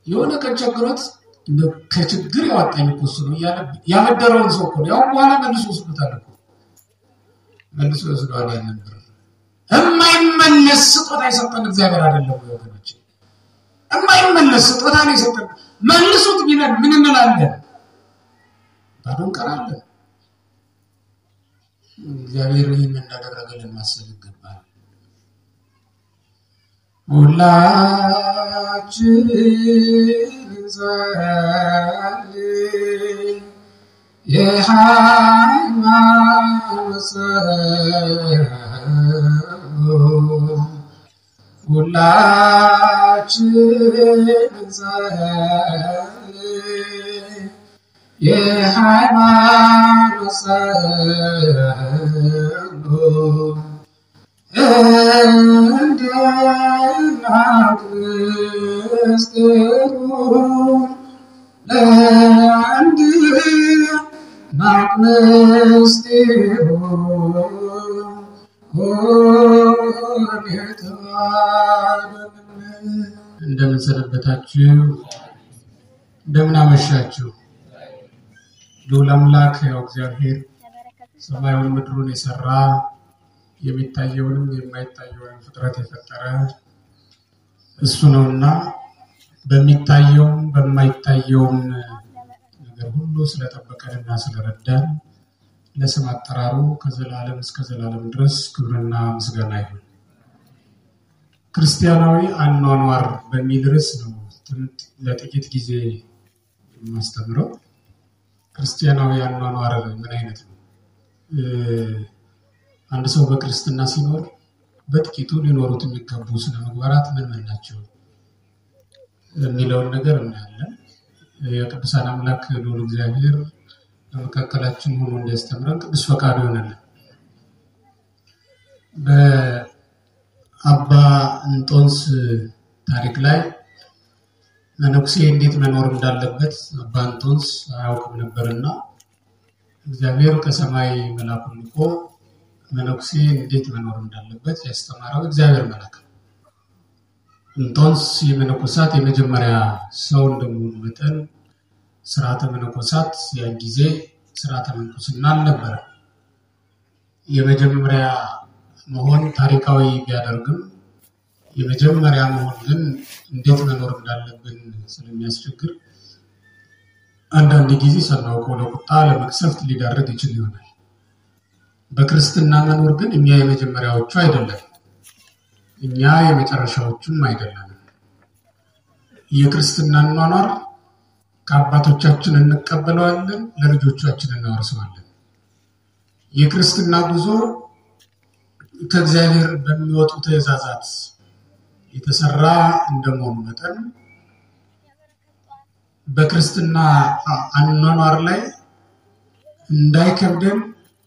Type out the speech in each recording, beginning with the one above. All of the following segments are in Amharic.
የሆነ ቀን ቸግሮት እንደው ከችግር ያወጣኝ እኮ እሱ ነው እያለ ያበደረውን ሰው እኮ ነው ያው በኋላ መልሶ ወስዶታል እኮ መልሶ ወስደዋል ያንን ብር። የማይመለስ ስጦታ የሰጠን እግዚአብሔር አይደለም ወይ ወገኖች? የማይመለስ ስጦታ ነው የሰጠን። መልሱት ቢለን ምን እንላለን? ባዶ እንቀራለን። እግዚአብሔር ይህን እንዳደረገልን ማሰብ ይገባል። ሁላችን እንጸልይ የሃይማኖት ጸሎት ሁላችን እንጸልይ የሃይማኖት ጸሎት እንደ እናት ምስጢሩን ለአንድ ናት ምስጢሩን እንደምን ሰነበታችሁ? እንደምን አመሻችሁ? ልዑል አምላክ ያው እግዚአብሔር ሰማዩን ምድሩን የሰራ የሚታየውንም የማይታየውንም ፍጥረት የፈጠረ እሱ ነውና በሚታየውም በማይታየውም ነገር ሁሉ ስለጠበቀንና ስለረዳን ለስም አጠራሩ ከዘላለም እስከ ዘላለም ድረስ ክብርና ምስጋና ይሁን። ክርስቲያናዊ አኗኗር በሚል ርዕስ ነው ለጥቂት ጊዜ የማስተምረው። ክርስቲያናዊ አኗኗር ምን አይነት ነው? አንድ ሰው በክርስትና ሲኖር በጥቂቱ ሊኖሩት የሚገቡ ስነ ምግባራት ምን ምን ናቸው የሚለውን ነገር እናያለን። የቅዱሳን አምላክ ልዑል እግዚአብሔር በመካከላችን ሆኖ እንዲያስተምረን ቅዱስ ፈቃዱ ይሆነልን። በአባ እንጦንስ ታሪክ ላይ መነኩሴ እንዴት መኖር እንዳለበት አባ እንጦንስ አያውቅም ነበርና እግዚአብሔር ከሰማይ መልአኩን ልኮ መነኩሴ እንዴት መኖር እንዳለበት ያስተማረው እግዚአብሔር መልአክ ነው። እንጦንስ የመነኮሳት የመጀመሪያ ሰው እንደመሆኑ መጠን ስርዓተ መነኮሳት ያን ጊዜ ስርዓተ ምንኩስና አልነበረ። የመጀመሪያ መሆን ታሪካዊ ቢያደርግም የመጀመሪያ መሆን ግን እንዴት መኖር እንዳለብን ስለሚያስቸግር አንዳንድ ጊዜ ሳናውቀው ለቁጣ ለመቅሰፍት ሊዳረግ ይችል ይሆናል። በክርስትና መኖር ግን እኛ የመጀመሪያዎቹ አይደለም፣ እኛ የመጨረሻዎቹም አይደለም። የክርስትና ኗኗር ከአባቶቻችን እንቀበለዋለን፣ ለልጆቻችን እናወርሰዋለን። የክርስትና ጉዞ ከእግዚአብሔር በሚወጡ ትእዛዛት የተሰራ እንደመሆኑ መጠን በክርስትና አኗኗር ላይ እንዳይከብደን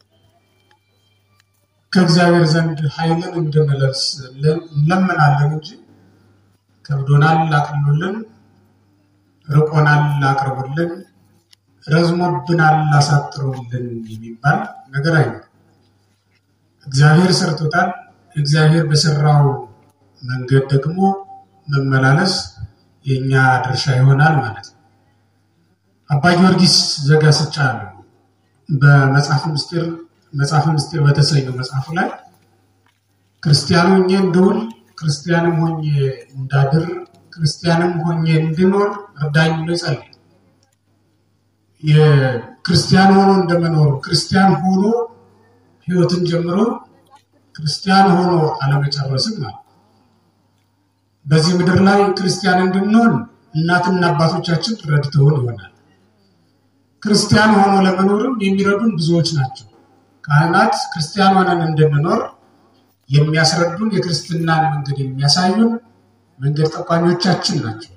ከእግዚአብሔር ዘንድ ኃይልን እንድንለብስ እንለምናለን እንጂ ከብዶናል አቅሉልን፣ ርቆናል አቅርቡልን፣ ረዝሞብናል አሳጥሩልን የሚባል ነገር አይኖርም። እግዚአብሔር ሰርቶታል። እግዚአብሔር በሰራው መንገድ ደግሞ መመላለስ የእኛ ድርሻ ይሆናል ማለት ነው። አባ ጊዮርጊስ ዘጋስጫ ነው በመጽሐፍ ምስጢር መጽሐፍ ምስጢር በተሰኘው መጽሐፉ ላይ ክርስቲያን ሆኜ እንድውል፣ ክርስቲያንም ሆኜ እንዳድር፣ ክርስቲያንም ሆኜ እንድኖር እርዳኝ ብሎ ይጸልይ። የክርስቲያን ሆኖ እንደመኖሩ ክርስቲያን ሆኖ ሕይወትን ጀምሮ ክርስቲያን ሆኖ አለመጨረስም ማለት በዚህ ምድር ላይ ክርስቲያን እንድንሆን እናትና አባቶቻችን ረድተውን ይሆናል። ክርስቲያን ሆኖ ለመኖርም የሚረዱን ብዙዎች ናቸው። ካህናት ክርስቲያን ሆነን እንድንኖር የሚያስረዱን የክርስትናን መንገድ የሚያሳዩን መንገድ ጠቋሚዎቻችን ናቸው።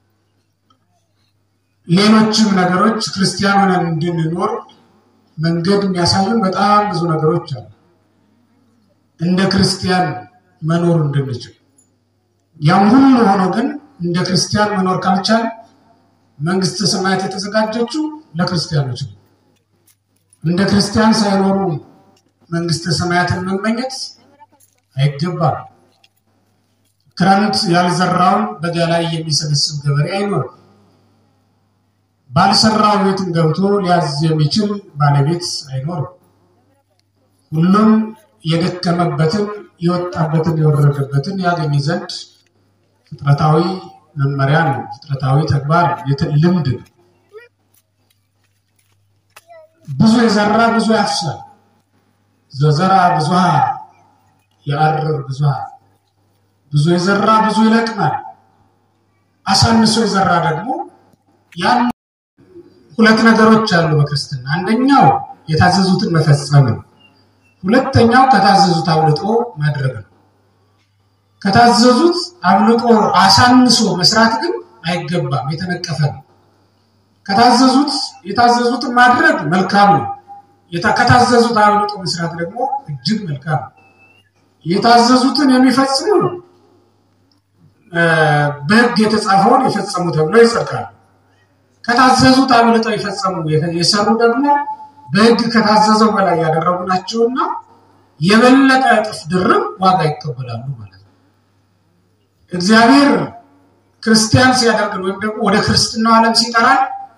ሌሎችም ነገሮች ክርስቲያን ሆነን እንድንኖር መንገድ የሚያሳዩን በጣም ብዙ ነገሮች አሉ። እንደ ክርስቲያን መኖር እንድንችል ያም ሁሉ ሆኖ ግን እንደ ክርስቲያን መኖር ካልቻል መንግስተ ሰማያት የተዘጋጀችው ለክርስቲያኖች ነው። እንደ ክርስቲያን ሳይኖሩ መንግስተ ሰማያትን መመኘት አይገባም። ክረምት ያልዘራውን በጋ ላይ የሚሰበስብ ገበሬ አይኖርም። ባልሰራው ቤትን ገብቶ ሊያዝ የሚችል ባለቤት አይኖርም። ሁሉም የደከመበትን የወጣበትን የወረደበትን ያገኝ ዘንድ ፍጥረታዊ መመሪያ ነው። ፍጥረታዊ ተግባር ልምድ ነው። ብዙ የዘራ ብዙ ያፍሳል። ዘዘራ ብዙሃ የአርር ብዙሃ ብዙ የዘራ ብዙ ይለቅማል። አሳንሶ የዘራ ደግሞ ያን ሁለት ነገሮች አሉ በክርስትና። አንደኛው የታዘዙትን መፈጸም ነው። ሁለተኛው ከታዘዙት አብልጦ ማድረግ ነው። ከታዘዙት አብልጦ አሳንሶ መስራት ግን አይገባም፣ የተነቀፈ ነው። ከታዘዙት የታዘዙትን ማድረግ መልካም ነው። ከታዘዙት አብልጦ መስራት ደግሞ እጅግ መልካም ነው። የታዘዙትን የሚፈጽሙ በሕግ የተጻፈውን የፈጸሙ ተብለው ይጸድቃሉ። ከታዘዙት አብልጠው የፈጸሙ የሰሩ ደግሞ በሕግ ከታዘዘው በላይ ያደረጉ ናቸውና የበለጠ እጥፍ ድርብ ዋጋ ይቀበላሉ ማለት ነው። እግዚአብሔር ክርስቲያን ሲያደርግን ወይም ደግሞ ወደ ክርስትናው ዓለም ሲጠራል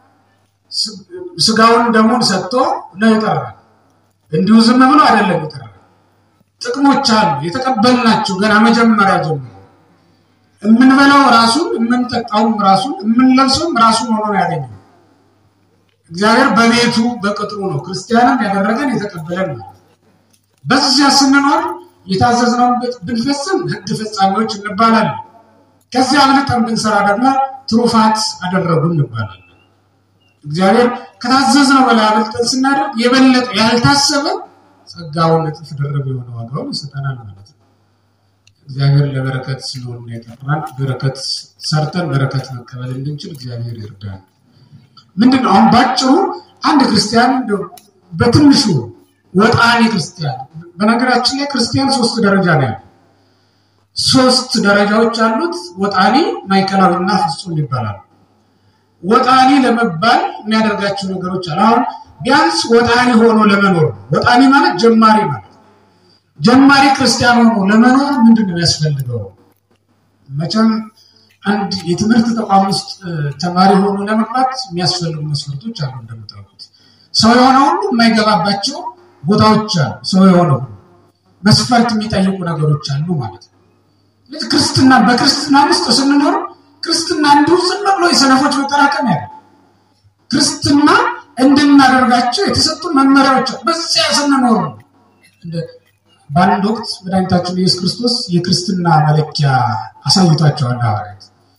ስጋውን ደሙን ሰጥቶ ነው ይጠራል። እንዲሁ ዝም ብሎ አይደለም ይጠራል። ጥቅሞች አሉ የተቀበልናቸው ገና መጀመሪያ ጀምሮ የምንበላው ራሱን የምንጠጣውም ራሱን የምንለብሰውም ራሱን ሆኖ ነው ያገኘው። እግዚአብሔር በቤቱ በቅጥሩ ነው ክርስቲያንም ያደረገን የተቀበለን ነው። በዚያ ስንኖር የታዘዝነውን ብንፈጽም ሕግ ፈጻሚዎች እንባላለን። ከዚያ አብልጠን ብንሰራ ደግሞ ትሩፋት አደረጉ እንባላለን። እግዚአብሔር ከታዘዝነው በላይ አብልጠን ስናደርግ የበለጠ ያልታሰበ ጸጋውን እጥፍ ድርብ የሆነ ዋጋውን ይሰጠናል ማለት ነው። እግዚአብሔር ለበረከት ስለሆነ የጠራን በረከት ሰርተን በረከት መቀበል እንድንችል እግዚአብሔር ይርዳል። ምንድን ነው አሁን ባጭሩ አንድ ክርስቲያን በትንሹ ወጣኔ ክርስቲያን፣ በነገራችን ላይ ክርስቲያን ሶስት ደረጃ ነው ያለው። ሶስት ደረጃዎች አሉት። ወጣኔ፣ ማዕከላዊና ፍጹም ይባላሉ። ወጣኔ ለመባል የሚያደርጋቸው ነገሮች አሉ። አሁን ቢያንስ ወጣኔ ሆኖ ለመኖር ወጣኔ ማለት ጀማሪ ማለት ጀማሪ ክርስቲያን ሆኖ ለመኖር ምንድን ነው የሚያስፈልገው? መቼም አንድ የትምህርት ተቋም ውስጥ ተማሪ ሆኖ ለመግባት የሚያስፈልጉ መስፈርቶች አሉ። እንደምታውቁት ሰው የሆነ ሁሉ የማይገባባቸው ቦታዎች አሉ። ሰው የሆነ ሁሉ መስፈርት የሚጠይቁ ነገሮች አሉ ማለት ነው። ስለዚህ ክርስትና በክርስትና ውስጥ ስንኖር ክርስትና እንዲሁ ዝም ብሎ የሰነፎች መጠራቀም ያለ ክርስትና እንድናደርጋቸው የተሰጡ መመሪያዎች በዚያ ስንኖር ነው። በአንድ ወቅት መድኃኒታችን ኢየሱስ ክርስቶስ የክርስትና መለኪያ አሳይቷቸዋል ሐዋርያት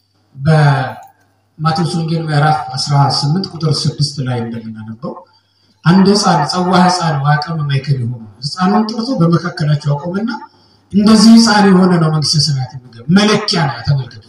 በማቴዎስ ወንጌል ምዕራፍ 18 ቁጥር 6 ላይ እንደምናነበው አንድ ሕፃን ጸዋ ሕፃን ዋቀም ማይከል የሆኑ ሕፃኑን ጠርቶ በመካከላቸው አቆመና እንደዚህ ሕፃን የሆነ ነው መንግስተ ሰማያት የሚገባ መለኪያ ነው። ተመልከቱት።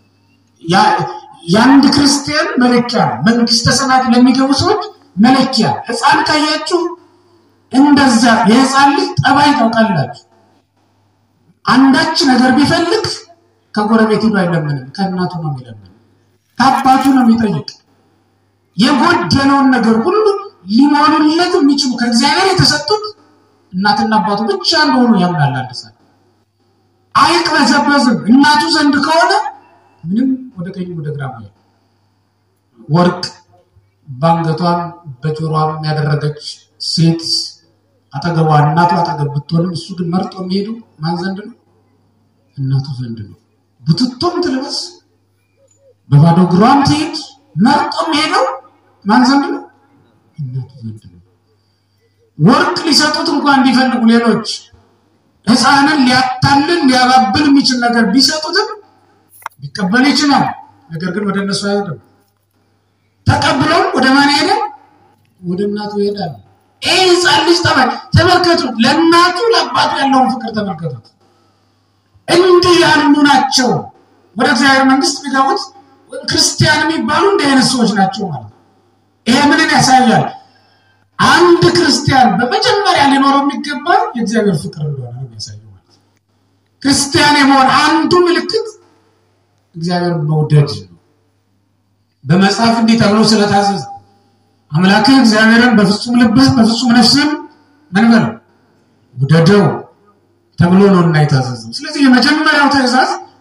የአንድ ክርስቲያን መለኪያ ነው። መንግስተ ሰማያት ለሚገቡ ሰዎች መለኪያ ሕፃን ካያችሁ እንደዛ የሕፃን ልጅ ጠባይ ታውቃላችሁ። አንዳች ነገር ቢፈልግ ከጎረቤት ሄዶ አይለምንም፣ ከእናቱ ነው የሚለምን፣ ከአባቱ ነው የሚጠይቅ። የጎደለውን ነገር ሁሉ ሊሞሉለት የሚችሉ ከእግዚአብሔር የተሰጡት እናትና አባቱ ብቻ እንደሆኑ ያምናል። አንድ ሰው አይቅበዘበዝም። እናቱ ዘንድ ከሆነ ምንም ወደ ቀኝ ወደ ግራ ወርቅ በአንገቷም በጆሮም ያደረገች ሴት አጠገቧ እናቱ አጠገብ ብትሆንም እሱ ግን መርጦ የሚሄዱ ማን ዘንድ ነው? እናቱ ዘንድ ነው። ቡትቶም ትልበስ በባዶ እግሯም ትሄድ መርጦ የሚሄደው ማን ዘንድ ነው? እናቱ ዘንድ ነው። ወርቅ ሊሰጡት እንኳን ቢፈልጉ ሌሎች ሕፃንን ሊያታልን ሊያባብል የሚችል ነገር ቢሰጡትም ሊቀበል ይችላል። ነገር ግን ወደ እነሱ አይሄድም። ተቀብለውም ወደ ማን ሄደ? ወደ እናቱ ይሄዳል። ይህ ሕፃን ልጅ ጠባይ ተመልከቱ። ለእናቱ ለአባቱ ያለውን ፍቅር ተመልከቱት። እንዲህ ያሉ ናቸው ወደ እግዚአብሔር መንግስት የሚገቡት ክርስቲያን የሚባሉ እንዲህ አይነት ሰዎች ናቸው ማለት ነው። ይሄ ምንን ያሳያል? አንድ ክርስቲያን በመጀመሪያ ሊኖረው የሚገባ የእግዚአብሔር ፍቅር እንደሆነ ነው የሚያሳየው ማለት ነው። ክርስቲያን የመሆን አንዱ ምልክት እግዚአብሔር መውደድ ነው። በመጽሐፍ እንዲህ ተብሎ ስለታዘዘ አምላክህ እግዚአብሔርን በፍጹም ልብህ በፍጹም ነፍስህም ምን በለው ውደደው ተብሎ ነው እና የታዘዘው። ስለዚህ የመጀመሪያው ትእዛዝ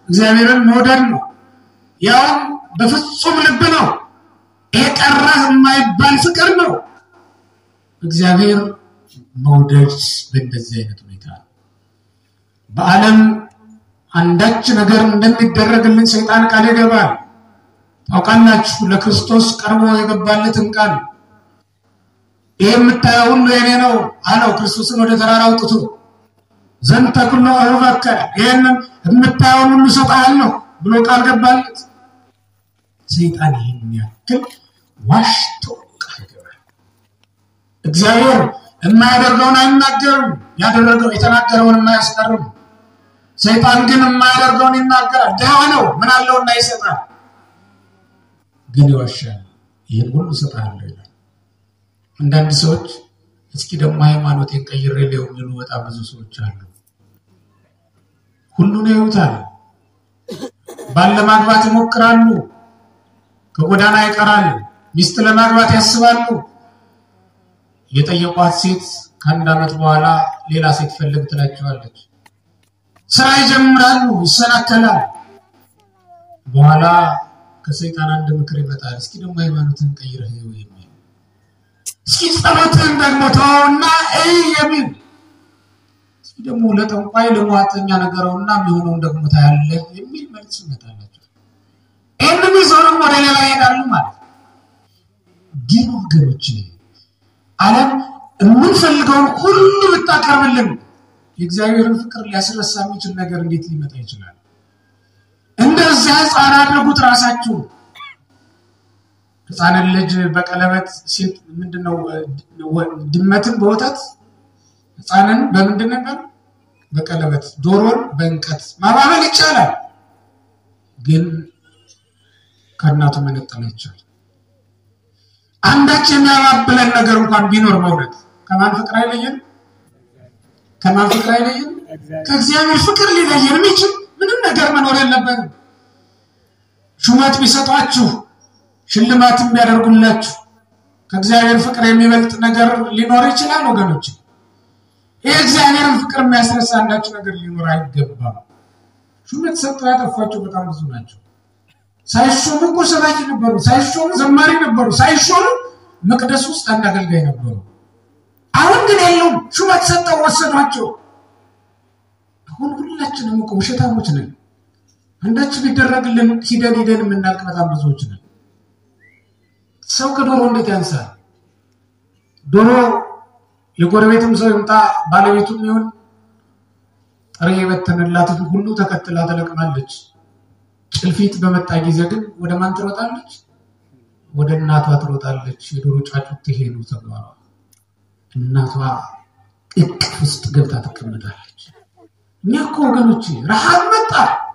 እግዚአብሔርን መውደድ ነው። ያውም በፍጹም ልብ ነው። ይሄ ቀረህ የማይባል ፍቅር ነው። እግዚአብሔር መውደድ በእንደዚህ አይነት ሁኔታ ነው። በዓለም አንዳች ነገር እንደሚደረግልን ሰይጣን ቃል ይገባል። ታውቃላችሁ፣ ለክርስቶስ ቀርቦ የገባለትን ቃል ይህ የምታየው ሁሉ የኔ ነው አለው። ክርስቶስን ወደ ተራራ አውጥቶ ዘንተ ኩሎ አሁበከ ይህንን የምታየውን ሁሉ እሰጥሃለሁ ብሎ ቃል ገባለት። ሰይጣን ይህን ያክል ዋሽቶ ቃል ገባል። እግዚአብሔር የማያደርገውን አይናገርም፣ ያደረገው የተናገረውን የማያስቀርም። ሰይጣን ግን የማያደርገውን ይናገራል። ድሃ ነው፣ ምን አለውና ይሰጣል፣ ግን ይዋሻል። ይህን ሁሉ እሰጥሃለሁ ይላል። አንዳንድ ሰዎች እስኪ ደግሞ ሃይማኖቴን ቀይሬ ሊሆን የሚሉ በጣም ብዙ ሰዎች አሉ። ሁሉን ያዩታል። ባል ለማግባት ይሞክራሉ፣ ከጎዳና ይቀራል። ሚስት ለማግባት ያስባሉ። የጠየቋት ሴት ከአንድ ዓመት በኋላ ሌላ ሴት ፈልግ ትላቸዋለች። ስራ ይጀምራሉ፣ ይሰናከላል። በኋላ ከሰይጣን አንድ ምክር ይመጣል። እስኪ ደግሞ ሃይማኖትን ቀይረህ የሚል እስኪ ጸሎትን ደግሞ ተወውና እይ የሚል እስኪ ደግሞ ለጠንቋይ ለሟጠኛ ነገረውና የሚሆነውን ደግሞ ታያለህ የሚል መልስ ይመጣላቸው። ይህንም ይዘው ደግሞ ወደ ሌላ ይሄዳሉ ማለት ነው። ግን ወገኖች ዓለም የምንፈልገውን ሁሉ ብታቀርብልን የእግዚአብሔርን ፍቅር ሊያስረሳ የሚችል ነገር እንዴት ሊመጣ ይችላል? እንደዚያ ሕፃን አድርጉት ራሳችሁ። ሕፃንን ልጅ በቀለበት ሴት ምንድነው ድመትን በወተት ሕፃንን በምንድን ነበር በቀለበት ዶሮን በእንቀት ማባበል ይቻላል፣ ግን ከእናቱ መነጠል ይቻላል። አንዳች የሚያባብለን ነገር እንኳን ቢኖር በእውነት ከማን ፍቅር አይለየን? ከማን ፍቅር አይለየን? ከእግዚአብሔር ፍቅር ሊለየን የሚችል ምንም ነገር መኖር የለበትም። ሹመት ቢሰጧችሁ ሽልማትም ቢያደርጉላችሁ ከእግዚአብሔር ፍቅር የሚበልጥ ነገር ሊኖር ይችላል ወገኖች። ይህ እግዚአብሔርን ፍቅር የሚያስረሳ አንዳችሁ ነገር ሊኖር አይገባም። ሹመት ሰጥተው ያጠፏቸው በጣም ብዙ ናቸው። ሳይሾሙ እኮ ሰባኪ ነበሩ፣ ሳይሾሙ ዘማሪ ነበሩ፣ ሳይሾሙ መቅደስ ውስጥ አንድ አገልጋይ ነበሩ። አሁን ግን የለውም። ሹመት ሰጠው ወሰዷቸው። አሁን ሁላችንም እኮ ውሸታሞች ነን። አንዳች ቢደረግልን ሂደን ሂደን የምናልቅ በጣም ብዙዎች ነን። ሰው ከዶሮ እንዴት ያንሳል? ዶሮ የጎረቤትም ሰው ይምጣ ባለቤቱም ይሁን ጥሬ የበተንላትን ሁሉ ተከትላ ትለቅማለች። ጭልፊት በመጣ ጊዜ ግን ወደ ማን ትሮጣለች? ወደ እናቷ ትሮጣለች። የዶሮ ጫጩት ይሄ ነው ተግባሯ። እናቷ እቅፍ ውስጥ ገብታ ትቀመጣለች። እኛ እኮ ወገኖች ረሃብ መጣ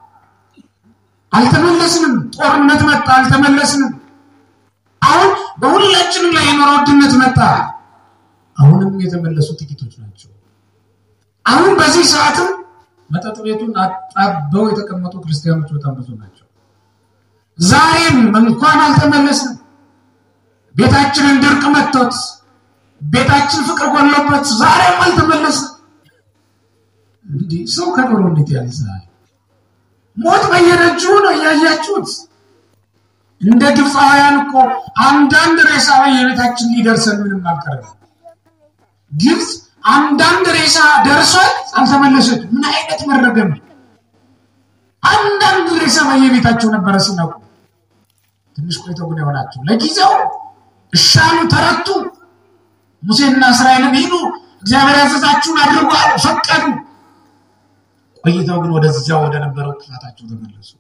አልተመለስንም። ጦርነት መጣ አልተመለስንም። አሁን በሁላችንም ላይ የኑሮ ውድነት መጣ። አሁንም የተመለሱ ጥቂቶች ናቸው። አሁን በዚህ ሰዓትም መጠጥ ቤቱን አጣበው የተቀመጡ ክርስቲያኖች በጣም ብዙ ናቸው። ዛሬም እንኳን አልተመለስንም። ቤታችንን ድርቅ መጥቶት ቤታችን ፍቅር ጎሎበት ዛሬም አልተመለስንም። እንግዲህ ሰው ከዶሮ እንዴት ያንሳል? ሞት በየደጁ ነው እያያችሁት። እንደ ግብፃውያን እኮ አንዳንድ ሬሳ በየቤታችን ሊደርሰን ምንም አልቀረም። ግብፅ አንዳንድ ሬሳ ደርሷል አልተመለሰች። ምን አይነት መረገም! አንዳንድ ሬሳ በየቤታቸው ነበረ ሲነቁ። ትንሽ ቆይተው ግን የሆናቸው ለጊዜው እሻሉ፣ ተረቱ። ሙሴና እስራኤልን ሂዱ፣ እግዚአብሔር ያዘዛችሁን አድርጉ አሉ፣ ፈቀዱ። ቆይተው ግን ወደዚያው ወደ ነበረው ክፋታቸው ተመለሱ።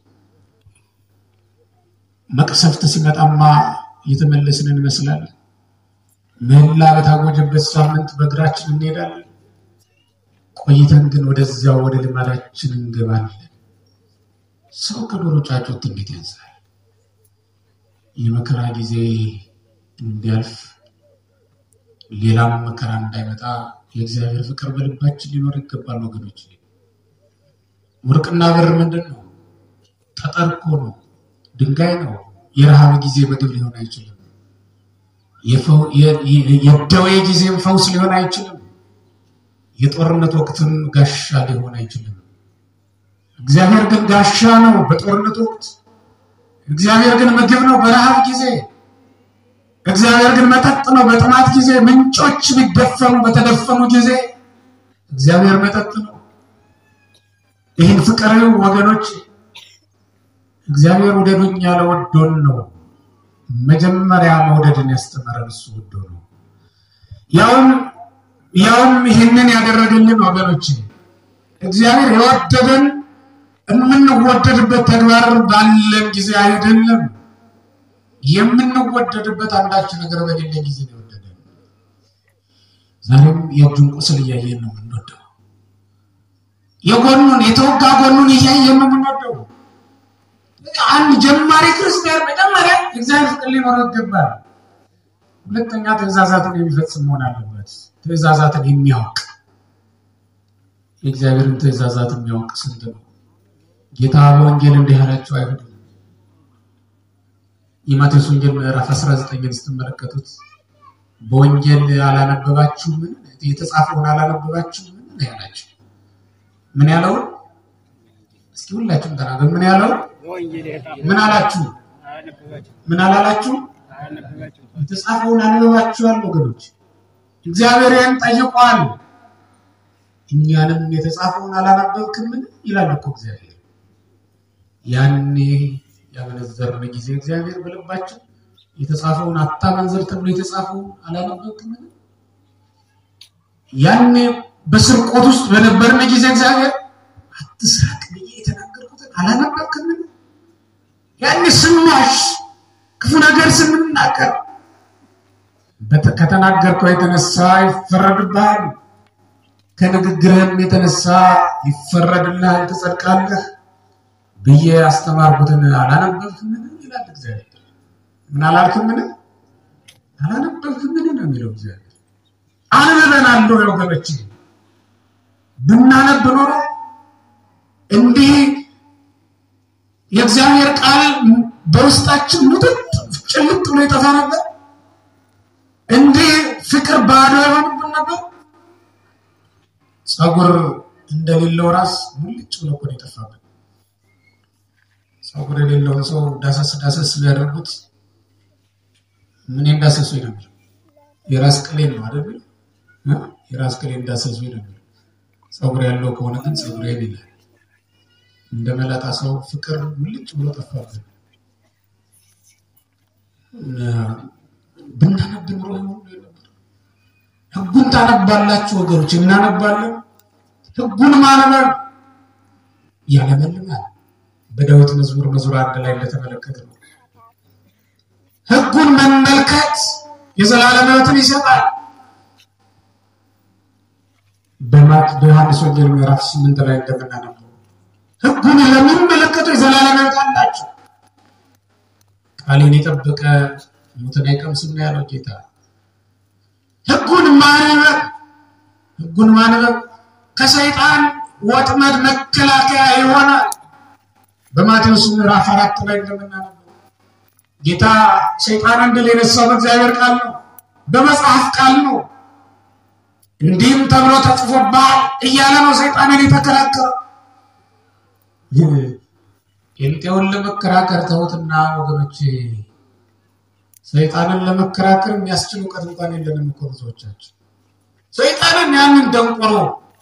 መቅሰፍት ሲመጣማ እየተመለስን እንመስላለን። ምህላ በታወጀበት ሳምንት በእግራችን እንሄዳለን። ቆይተን ግን ወደዚያው ወደ ልማዳችን እንገባለን። ሰው ከዶሮ ጫጩት እንዴት ያንሳል? የመከራ ጊዜ እንዲያልፍ ሌላም መከራ እንዳይመጣ የእግዚአብሔር ፍቅር በልባችን ሊኖር ይገባል ወገኖች። ወርቅና ብር ምንድን ነው? ጠጠር እኮ ነው፣ ድንጋይ ነው። የረሃብ ጊዜ ምግብ ሊሆን አይችልም። የደዌ ጊዜም ፈውስ ሊሆን አይችልም። የጦርነት ወቅትም ጋሻ ሊሆን አይችልም። እግዚአብሔር ግን ጋሻ ነው በጦርነት ወቅት። እግዚአብሔር ግን ምግብ ነው በረሃብ ጊዜ። እግዚአብሔር ግን መጠጥ ነው በጥማት ጊዜ። ምንጮች ቢደፈኑ በተደፈኑ ጊዜ እግዚአብሔር መጠጥ ነው። ይህን ፍቅር ወገኖች እግዚአብሔር ውደዱኝ ያለ ወዶን ነው። መጀመሪያ መውደድን ያስተማረን እሱ ወዶ ነው። ያውም ያውም ይህንን ያደረገልን ወገኖች እግዚአብሔር የወደደን የምንወደድበት ተግባር ባለን ጊዜ አይደለም። የምንወደድበት አንዳች ነገር በሌለ ጊዜ ነው የወደደን። ዛሬም የእጁን ቁስል እያየን ነው የምንወደው። የጎኑን የተወጋ ጎኑን እያየን ነው የምንወደው። አንድ ጀማሪ ክርስቲያን መጀመሪያ እግዚአብሔር ፍቅር ሊኖረው ይገባል። ሁለተኛ ትእዛዛትን የሚፈጽም መሆን አለበት። ትእዛዛትን የሚያውቅ የእግዚአብሔርን ትእዛዛት የሚያውቅ ስንት ነው? ጌታ በወንጌል እንዲህ ያላቸው አይሁድ የማቴዎስ ወንጌል ምዕራፍ 19ን ስትመለከቱት በወንጌል አላነበባችሁምን? የተጻፈውን አላነበባችሁምን? ነው ያላቸው። ምን ያለውን እስኪ ሁላችሁም ተናገሩ። ምን ያለው ምን አላችሁ? ምን አላላችሁ? የተጻፈውን አንብባችኋል ወገኖች። እግዚአብሔር ይህን ጠይቋል። እኛንም የተጻፈውን አላነበብክምን ይላል እኮ እግዚአብሔር። ያኔ ያመነዘርን ጊዜ እግዚአብሔር በልባችን የተጻፈውን አታመንዝር ተብሎ የተጻፈውን አላነበብክምን? ያኔ በስርቆት ውስጥ በነበርን ጊዜ እግዚአብሔር አትስረቅ ብዬ የተናገርኩትን አላነበብክምን? ያኔ ስንዋሽ ክፉ ነገር ስንናገር ከተናገርከው የተነሳ ይፈረድብሃል፣ ከንግግርህም የተነሳ ይፈረድልሃል፣ ትጸድቃለህ ብዬ ያስተማርኩትን አላነበብክምን? ይላል እግዚአብሔር። ምን አላልክምን? አላነበብክምን ነው የሚለው እግዚአብሔር። አንብበናል ወገኖች። ብናነብ ኖሮ እንዲህ የእግዚአብሔር ቃል በውስጣችን ሙጥጥ ጭልጥ ብሎ ይጠፋ ነበር። እንዲህ ፍቅር ባዶ የሆንብን ነበር። ጸጉር እንደሌለው ራስ ሙልጭ ብሎ እኮ ነው የጠፋብን። ጸጉር የሌለውን ሰው ዳሰስ ዳሰስ ቢያደርጉት ምን እንዳሰሱ ነበር? የራስ ቅሌን ነው አይደል? የራስ ቅሌን እንዳሰሱ ነበር። ጸጉር ያለው ከሆነ ግን ጸጉሬን ይላል። እንደ መላጣ ሰው ፍቅር ሙልጭ ብሎ ጠፋብን። ብናነብ ኑሮ ህጉን ታነባላችሁ ወገኖች፣ እናነባለን። ህጉን ማንበብ ያለመልማል። በዳዊት መዝሙር መዝሙር አንድ ላይ እንደተመለከት ነው። ህጉን መመልከት የዘላለም ሕይወትን ይሰጣል። በማት በዮሐንስ ወንጌል ምዕራፍ ስምንት ላይ እንደምናነበው ህጉን ለሚመለከቱ የዘላለም ሕይወት አላቸው። ቃሌን የጠበቀ ሞትን አይቀምስም ነው ያለው ጌታ። ህጉን ማንበብ ህጉን ማንበብ ከሰይጣን ወጥመድ መከላከያ ይሆናል። በማቴዎስ ምዕራፍ አራት ላይ እንደምናነበው ጌታ ሰይጣንን ድል የነሳው በእግዚአብሔር ቃል ነው፣ በመጽሐፍ ቃል ነው። እንዲህም ተብሎ ተጽፎብሃል እያለ ነው ሰይጣንን የተከራከረው። ጴንጤውን ለመከራከር ተውትና ወገኖች፣ ሰይጣንን ለመከራከር የሚያስችል እውቀት እንኳን የለንም እኮ ብዙዎቻችን። ሰይጣንን ያንን ደንቆሮ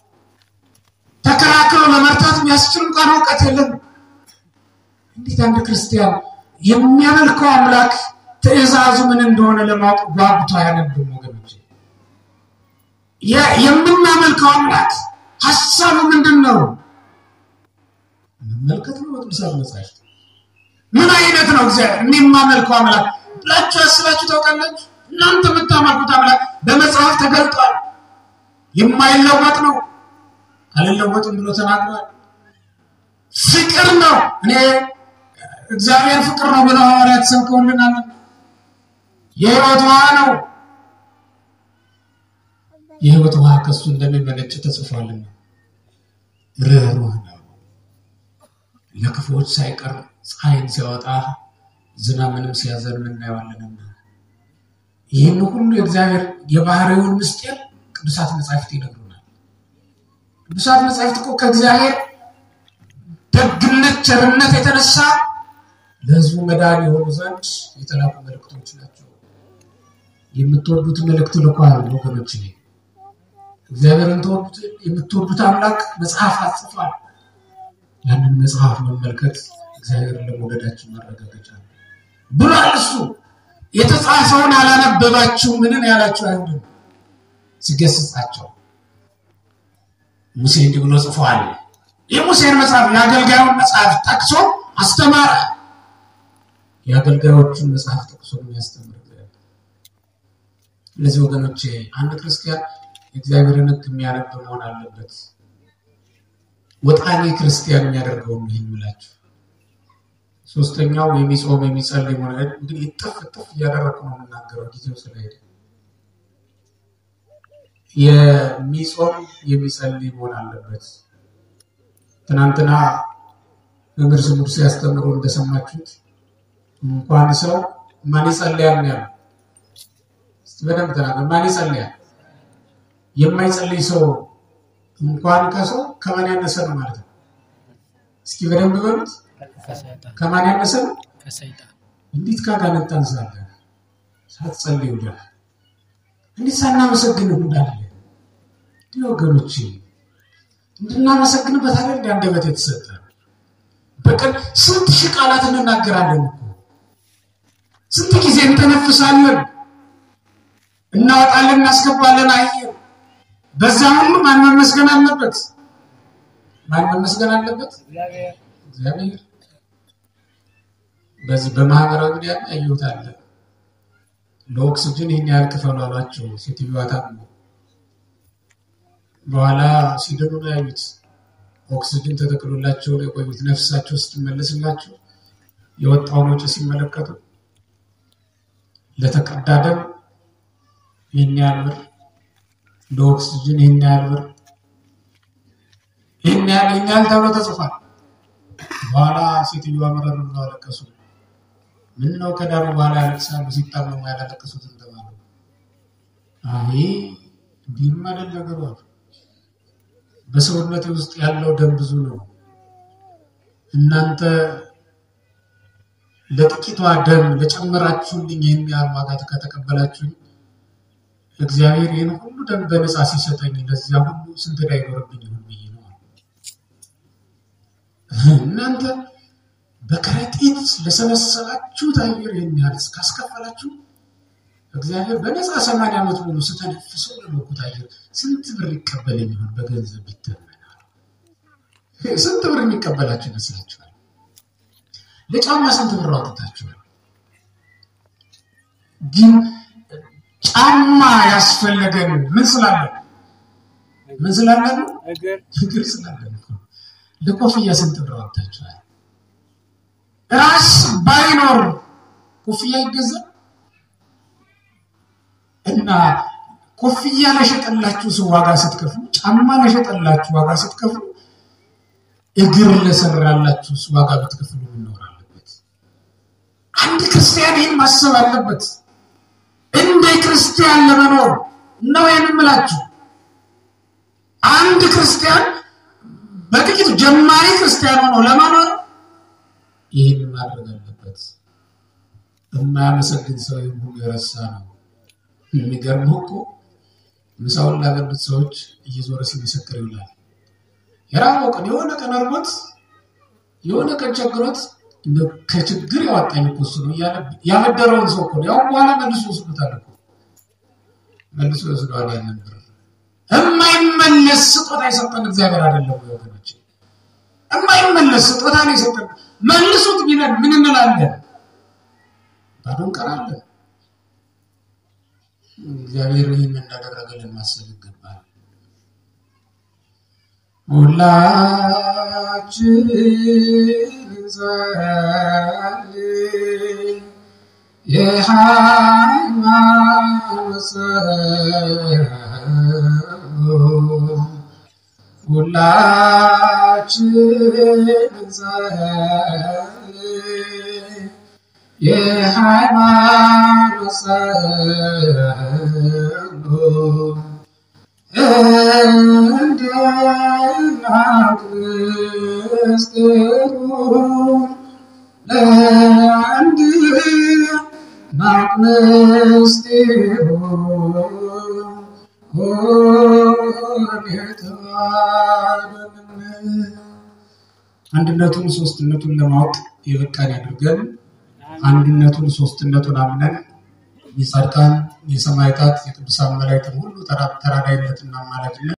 ተከራክሮ ለመርታት የሚያስችል እንኳን እውቀት የለም። እንዴት አንድ ክርስቲያን የሚያመልከው አምላክ ትእዛዙ ምን እንደሆነ ለማወቅ ጓጉቶ አያነብም? ወገኖች የምናመልከው አምላክ ሀሳቡ ምንድን ነው? መመልከት ነው። በቅዱሳት መጽሐፍት ምን አይነት ነው እግዚአብሔር እኔ የማመልከው አምላክ ብላችሁ አስባችሁ ታውቃላችሁ? እናንተ የምታመልኩት አምላክ በመጽሐፍ ተገልጧል። የማይለወጥ ነው፣ አልለወጥም ብሎ ተናግሯል። ፍቅር ነው። እኔ እግዚአብሔር ፍቅር ነው ብለው ሐዋርያት ሰብከውልናል። የሕይወት ውሃ ነው። የሕይወት ውሃ ከሱ እንደሚመነጭ ተጽፏልና ርኅሩህ ነው። ለክፉዎች ሳይቀር ፀሐይን ሲያወጣ ዝናብንም ሲያዘን እናየዋለንና ይህን ሁሉ የእግዚአብሔር የባህሪውን ምስጢር ቅዱሳት መጻሕፍት ይነግሩናል። ቅዱሳት መጻሕፍት እኮ ከእግዚአብሔር ደግነት፣ ቸርነት የተነሳ ለሕዝቡ መዳን የሆኑ ዘንድ የተላኩ መልእክቶች ናቸው። የምትወዱት መልእክት ልኳል ወገኖች። እግዚአብሔርን የምትወዱት አምላክ መጽሐፍ አጽፏል። ያንን መጽሐፍ መመልከት እግዚአብሔርን ለመውደዳችን ማረጋገጫ ነው ብሏል። እሱ የተጻፈውን አላነበባችሁ ምንን ያላችሁ አይሁድን ሲገስጻቸው ሙሴ እንዲህ ብሎ ጽፏል። የሙሴን መጽሐፍ የአገልጋዩን መጽሐፍ ጠቅሶ አስተማረ። የአገልጋዮቹን መጽሐፍ ጠቅሶ የሚያስተምር እነዚህ ወገኖቼ አንድ ክርስቲያን የእግዚአብሔርን ሕግ የሚያነብ መሆን አለበት። ወጣኔ ክርስቲያን የሚያደርገው ይህን ምላችሁ። ሶስተኛው የሚጾም የሚጸልይ መሆን እንግዲህ እጥፍ እጥፍ እያደረግኩ ነው የምናገረው ጊዜው ስለሄደ የሚጾም የሚጸልይ መሆን አለበት። ትናንትና መምህር ስሙር ሲያስተምሩ እንደሰማችሁት እንኳን ሰው ማን ይጸልያል ነው ያለው። በደንብ ተናገር። ማን ይጸልያል? የማይጸልይ ሰው እንኳን ከሰው ከማን ያነሰ ነው ማለት ነው። እስኪ በደንብ በሉት። ከማን ያነሰ ነው? እንዴት ካጋንንት ታንሳለህ? ሳትጸልይ ውለህ እንዴት ሳናመሰግን እንዳለ እንዲህ ወገኖች እንድናመሰግንበት አለ እንደ አንደበት የተሰጠ በቀን ስንት ሺህ ቃላት እንናገራለን እኮ ስንት ጊዜ እንተነፍሳለን፣ እናወጣለን፣ እናስገባለን አየር። በዛ ሁሉ ማን መመስገን አለበት? ማን መመስገን አለበት? እግዚአብሔር። በዚህ በማህበራዊ ሚዲያ ያየሁት አለ ለኦክስጅን ይህን ያህል ክፈሉ አሏቸው። ሴትዮዋ ታሞ በኋላ ሲድኑ ነው ያዩት። ኦክስጅን ተተክሎላቸው የቆዩት ነፍሳቸው ስትመለስላቸው የወጣውን ወጪ ሲመለከቱ ለተቀዳ ደም ይህን ያህል ብር፣ ለኦክስጅን ይህን ያህል ብር፣ ይህን ያህል ይህን ያህል ተብሎ ተጽፏል። በኋላ ሴትዮዋ መረር ብለው አለቀሱ። ምን ነው ከዳሩ በኋላ ያለቅሳሉ፣ ሲታመሙ ያላለቀሱት እንደማለት አይ እንዲህም አይደል ነገሩ አሉ። በሰውነት ውስጥ ያለው ደም ብዙ ነው። እናንተ ለጥቂቷ ደም ለጨመራችሁልኝ ይህን ያህል ዋጋ ከተቀበላችሁኝ እግዚአብሔር ይህን ሁሉ ደም በነፃ ሲሰጠኝ ለዚያ ሁሉ ስንት ዕዳ ይኖርብኝ ይሆን ብዬ ነው። እናንተ በከረጢት ለሰበሰባችሁት አየር ይህን ያህል እስካስከፈላችሁ እግዚአብሔር በነፃ ሰማንያ ዓመት ሙሉ ስተነፍሰው ለመኩት አየር ስንት ብር ይቀበለኝ ይሆን? በገንዘብ ይተመናል። ስንት ብር የሚቀበላችሁ ይመስላችኋል? ለጫማ ስንት ብር አውጥታችኋል? ግን ጫማ ያስፈለገን ምን ስላለን? ምን ስላለን? እግር ስላለን። ለኮፍያ ስንት ብር አውጥታችኋል? ራስ ባይኖር ኮፍያ ይገዛል? እና ኮፍያ ለሸጠላችሁ ሰው ዋጋ ስትከፍሉ፣ ጫማ ለሸጠላችሁ ዋጋ ስትከፍሉ፣ እግር ለሰራላችሁ ዋጋ ብትከፍሉ መኖር አለበት። አንድ ክርስቲያን ይህን ማሰብ አለበት። እንደ ክርስቲያን ለመኖር ነው ይህን የምላችሁ። አንድ ክርስቲያን በጥቂቱ ጀማሪ ክርስቲያን ሆኖ ለመኖር ይህን ማድረግ አለበት። የማያመሰግን ሰው ይህን ሁሉ የረሳ ነው። የሚገርመው እኮ ምሳውን ላገዱት ሰዎች እየዞረ ሲመሰክር ይውላል። የራበው ቀን የሆነ ቀን እርቦት የሆነ ቀን ቸግሮት ከችግር ያወጣኝ እኮ እሱ ነው እያለ ያበደረውን ሰው እኮ ነው። ያው በኋላ መልሶ ወስዶታል እኮ መልሶ ወስደዋል። ያንን ብር የማይመለስ ስጦታ የሰጠን እግዚአብሔር አይደለም ወይ ወገኖች? የማይመለስ ስጦታ ነው የሰጠን። መልሱት ቢለን ምን እንላለን? ባዶ እንቀራለን። እግዚአብሔር ይህን እንዳደረገልን ማሰብ ይገባል። ሁላችን እንጸልይ የሃይማኖት ጸሎት ሁላችን እንጸልይ የሃይማኖት ጸሎት ለእንደናት ምስጢሩ ለእንደናት ምስጢሩ አንድነቱን ሶስትነቱን ለማወቅ የበቃን ያድርገን። አንድነቱን ሶስትነቱን አምነን የጻድቃን የሰማዕታት የቅዱሳን መላእክትን ሁሉ ተራዳይነትና አማላጅነት